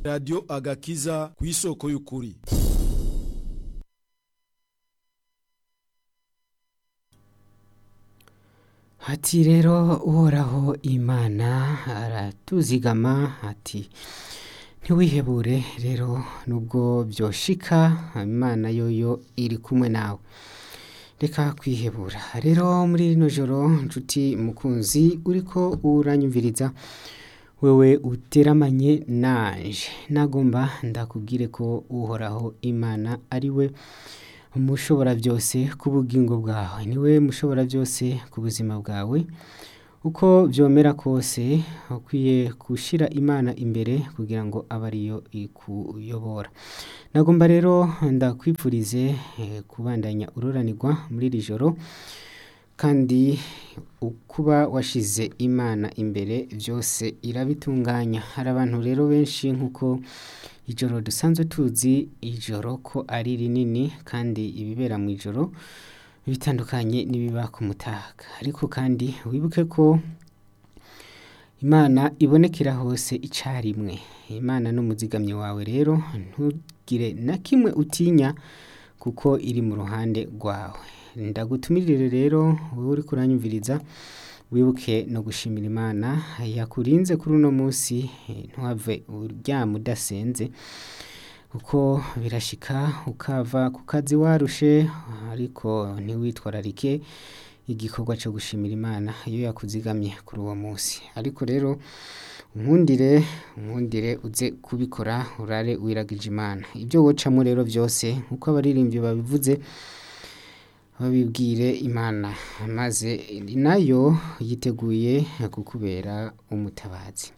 radiyo agakiza ku isoko y'ukuri Ati rero uhoraho imana aratuzigama ati ntiwihebure rero nubwo byoshika imana yoyo iri kumwe nawe reka kwihebura rero muri rino joro nshuti mukunzi uriko uranyumviriza wewe uteramanye nanje nagomba ndakubwire ko uhoraho imana ari we mushobora byose ku bugingo bwawe niwe mushobora byose ku buzima bwawe uko byomera kose ukwiye gushyira imana imbere kugira ngo abe ariyo ikuyobora nagomba rero ndakwipfurize eh, kubandanya ururanirwa muri iri joro kandi kuba washize imana imbere byose irabitunganya hari abantu rero benshi nk'uko ijoro dusanzwe tuzi ijoro ko ari rinini kandi ibibera mu ijoro bitandukanye n'ibiba ku mutaga ariko kandi wibuke ko imana ibonekera hose icyarimwe imana n'umuzigamyi wawe rero ntugire na kimwe utinya kuko iri mu ruhande rwawe ndagutumirire rero wowe uri kuranyumviriza wibuke no gushimira imana yakurinze kuri uno munsi ntuhave uryama udasenze kuko birashika ukava ku kazi warushe ariko ntiwitwararike igikorwa cyo gushimira imana iyo yakuzigamye kuri uwo munsi ariko rero unkundire unkundire uze kubikora urare wiragije imana ibyo wocamo rero byose nk'uko abaririmbyi babivuze babibwire imana maze nayo yiteguye kukubera umutabazi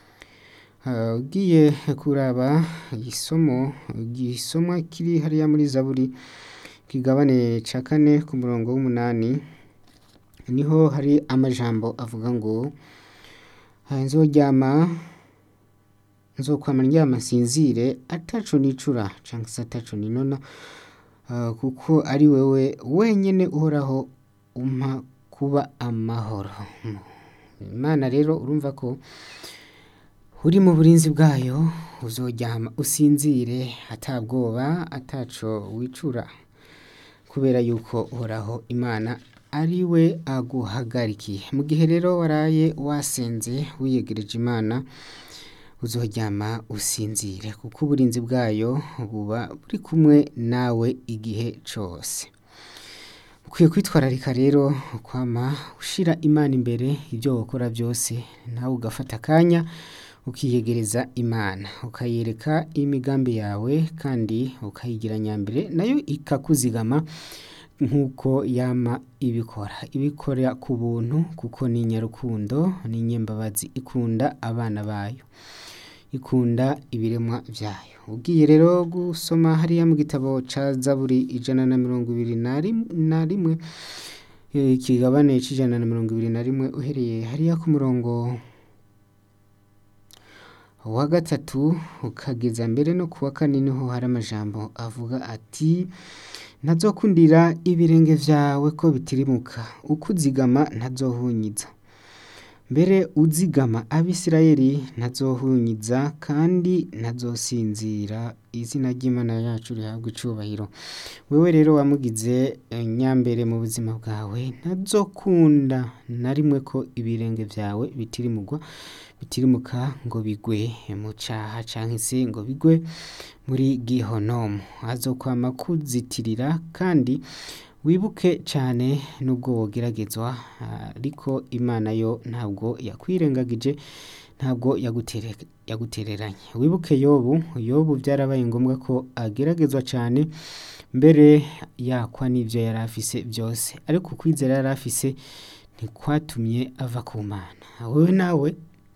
ugiye kuraba isomo igisomwa kiri hariya muri zaburi kigabane cya kane ku murongo w'umunani niho hari amajambo avuga ngo nzoryama nzokwama ndyama nsinzire ataco nicura cyangwa se ataco ninona kuko ari wewe wenyine uhoraho umpa kuba amahoro imana rero urumva ko uri mu burinzi bwayo uzoryama usinzire atabwoba ataco wicura kubera yuko uhoraho imana ari we aguhagarikiye mu gihe rero waraye wasenze wiyegereje imana uzoryama usinzire kuko uburinzi bwayo buba buri kumwe nawe igihe cyose ukwiye kwitwararika rero kwama ushyira imana imbere ibyo wakora byose nawe ugafata akanya ukiyegereza imana ukayereka imigambi yawe kandi ukayigira nyambere nayo ikakuzigama nk'uko yama ibikora ibikora ku buntu kuko ni nyarukundo ni nyembabazi ikunda abana bayo ikunda ibiremwa byayo ugiye rero gusoma hariya mu gitabo cya zaburi ijana na mirongo ibiri na rimwe ikigabane cy'ijana na mirongo ibiri na rimwe uhereye hariya ku murongo wa gatatu ukageza mbere no ku wa kane niho hari amajambo avuga ati ntazokundira ibirenge byawe ko bitirimuka uko uzigama ntazohunyiza mbere uzigama abisirayeli ntazohunyiza kandi ntazosinzira izina ry'imana yacu rihabwa icubahiro wewe rero wamugize nyambere mu buzima bwawe ntazokunda na rimwe ko ibirenge byawe bitirimugwa bitirimuka ngo bigwe mu cyaha cyangwa se ngo bigwe muri gihonomu azokwama kuzitirira kandi wibuke cyane n'ubwo wogeragezwa ariko imana yo ntabwo yakwirengagije ntabwo yagutereranye wibuke yobu yobu byarabaye ngombwa ko ageragezwa cyane mbere yakwa n'ibyo yari afise byose ariko ukwizera yari afise ntikwatumye ava ku mana wowe nawe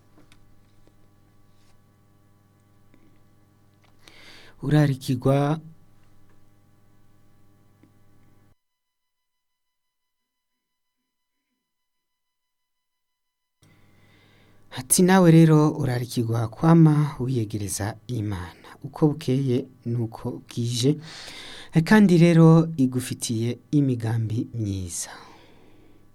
urarikirwa ati nawe rero urarikirwa kwama wiyegereza imana uko bukeye nuko bwije kandi rero igufitiye imigambi myiza